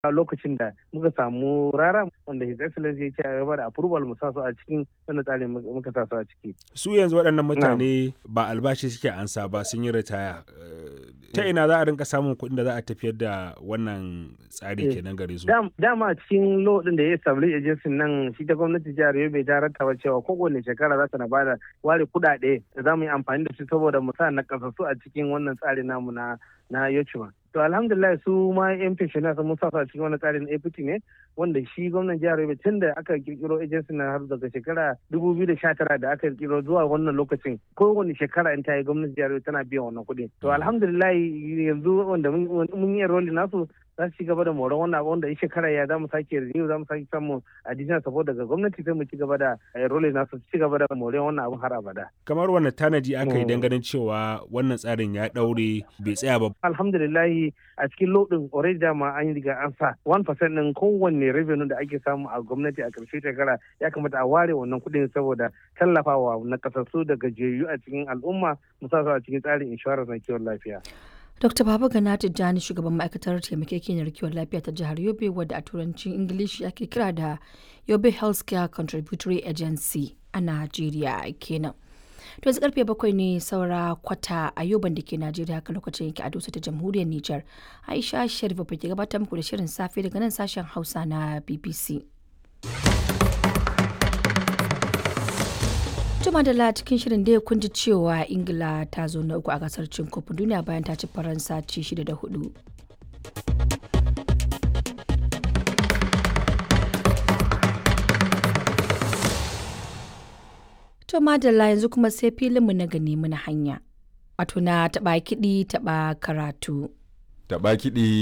lokacin da muka samu rara wanda his excellency ya ce a gaba da approval mu sa su a cikin wannan tsarin muka sa su a ciki su yanzu waɗannan mutane ba albashi suke ansa ba sun yi ritaya ta ina za a rinka samun kuɗin da za a tafiyar da wannan tsari kenan gare su dama a cikin law din da ya establish agency nan shi ta gwamnati jihar Yobe ta rattaba cewa kowane shekara za ta na bada ware kuɗaɗe da za mu yi amfani da su saboda mu sa na kasassu a cikin wannan tsari namu na na Yochuma. To alhamdulillah su ma yan pensioners mun sa a cikin wani tsarin APT ne wanda shi gwamnan jihar Yobe tun da aka kirkiro agency na har daga shekara 2019 da aka kirkiro zuwa wannan lokacin kowane shekara in ta yi gwamnatin jihar Yobe tana biyan wannan kuɗi. To alhamdulillah yanzu wanda mun yi enrolling nasu za su ci gaba da moron wannan abu wanda in shekara ya za mu sake renew za mu sake samun additional support daga gwamnati sai mu ci gaba da enrolling nasu ci gaba da moron wannan abu har abada. Kamar wannan tanaji aka yi ganin cewa wannan tsarin ya daure bai tsaya ba. Alhamdulillah a cikin lodin already dama an yi riga an sa 1% din kowanne revenue da ake samu a gwamnati a ƙarshe shekara ya kamata a ware wannan kuɗin saboda tallafawa na kasassu da gajiyayyu a cikin al'umma musamman a cikin tsarin insurance na kiwon lafiya. Dr. Baba Gana Tijjani shugaban ma'aikatar taimakekeniyar kiwon lafiya ta jihar Yobe wadda a turancin Ingilishi ake kira da Yobe Healthcare Contributory Agency a Najeriya kenan. To yanzu karfe bakwai ne saura kwata a yoban da ke Najeriya haka lokacin yake a dosa ta jamhuriyar Nijar. Aisha Sharif ke gabatar muku da shirin safe daga nan sashen Hausa na BBC. Juma da cikin shirin da kun ji cewa Ingila ta zo na uku a gasar cin kofin duniya bayan ta ci Faransa ci shida da hudu. To madalla yanzu kuma sai filinmu na gani muna hanya. Wato na taɓa kiɗi taɓa karatu. Taɓa kiɗi